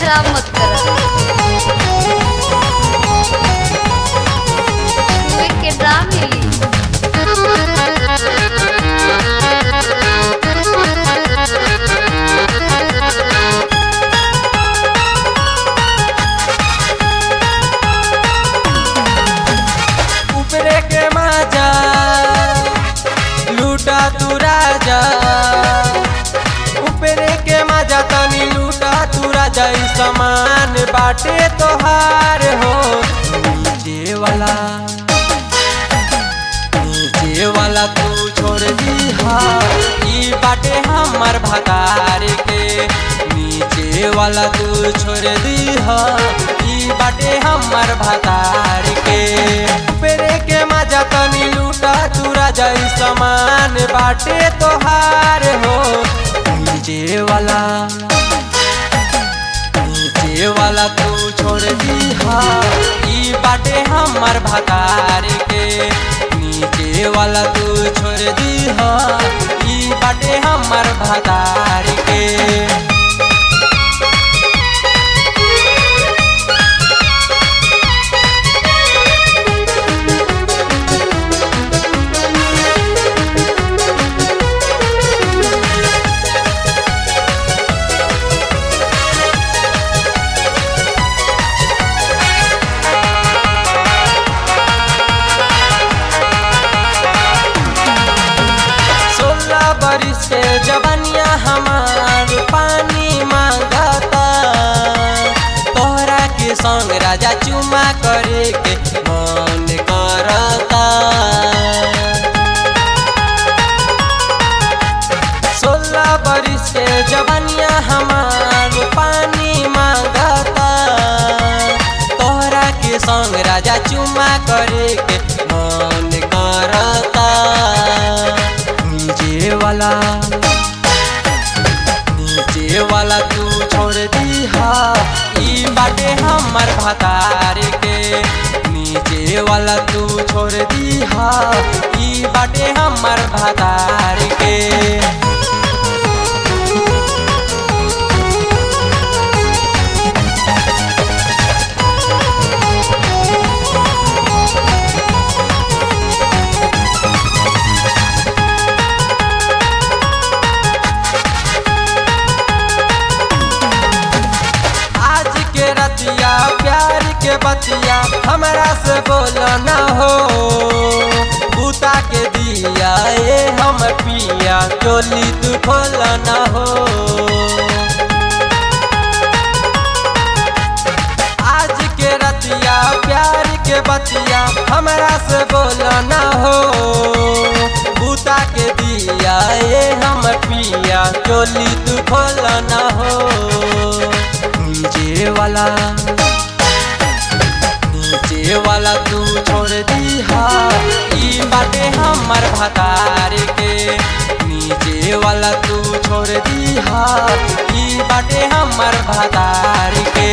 खराब मत कर के ड्राम मिली ऊपरे के माजा लूटा तू राजा ऊपरे के माजा तनी लूटा तू राजा ई समान बाटे तोहार हो नीचे वाला नीचे वाला तू छोड़ दी ई बाटे हमर भतार के नीचे वाला तू छोड़ दी ई बाटे हमर भतार के पेरे के मजा तनी लूटा तू राजा ई समान बाटे तोहार हो नीचे वाला नीचे वाला तू छोड़ दी ई बाटे हमर भतार के नीचे वाला तू छोड़ दी ई बाटे हमर भतार के सोलह बरिस के जवनिया हमार पानी मांगता तोहरा के संग राजा चुमा करे के मन करता सोलह बरिस के जवनिया हमार पानी मांगता तोहरा के संग राजा चुमा करे के मन करता नीचे वाला नीचे वाला तू छोड़ दी ई बाटे हमर भतार के नीचे वाला तू छोड़ दी ई बाटे हमर भतार के आज के रतिया प्यार के बतिया हमरा से बोल न हो बूता के दिया ए हम पिया चोली तू खोल न हो आज के रतिया प्यार के बतिया हमरा से बोल न हो बूता के दिया ए हम पिया चोली तू खोल न हो नीचे वाला नीचे वाला तू छोड़ दी ई बाटे हमर भतार के नीचे वाला तू छोड़ दी ई बाटे हमर भतार के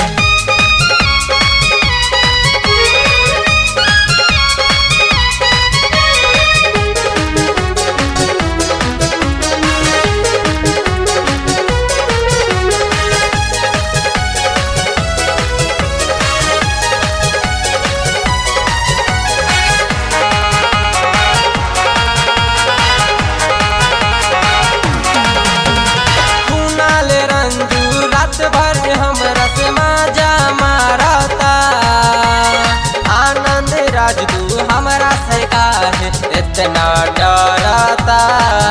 कुनाल रंजू रात भर हमरा से माजा मारता आनंद राज तू हमरा से काहे इतना डरता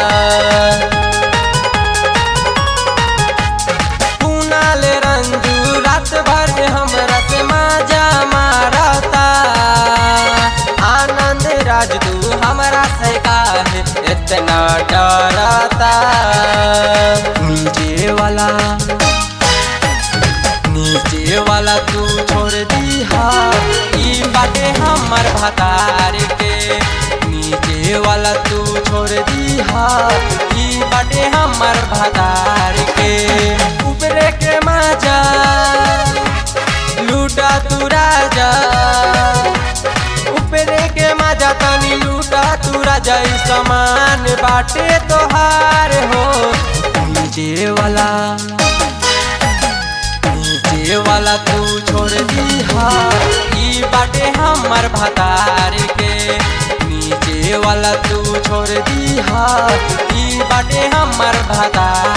कुनाल रंजू रात भर हमरा से माजा मारता आनंद राज तू हमरा से काहे इतना डरता नीचे वाला नीचे वाला तू छोड़ दी ई बाटे हमर भतार के नीचे वाला तू छोड़ दी ई बाटे हमर भतार के ऊपरे के माजा लूटा तू राजा ऊपरे के माजा तनी लूटा तू राजा ई समान बाटे तोहार हो नीचे वाला नीचे वाला तू छोड़ दीहा ई बाटे हमर भतार के नीचे वाला तू छोड़ दीहा ई बाटे हमर भतार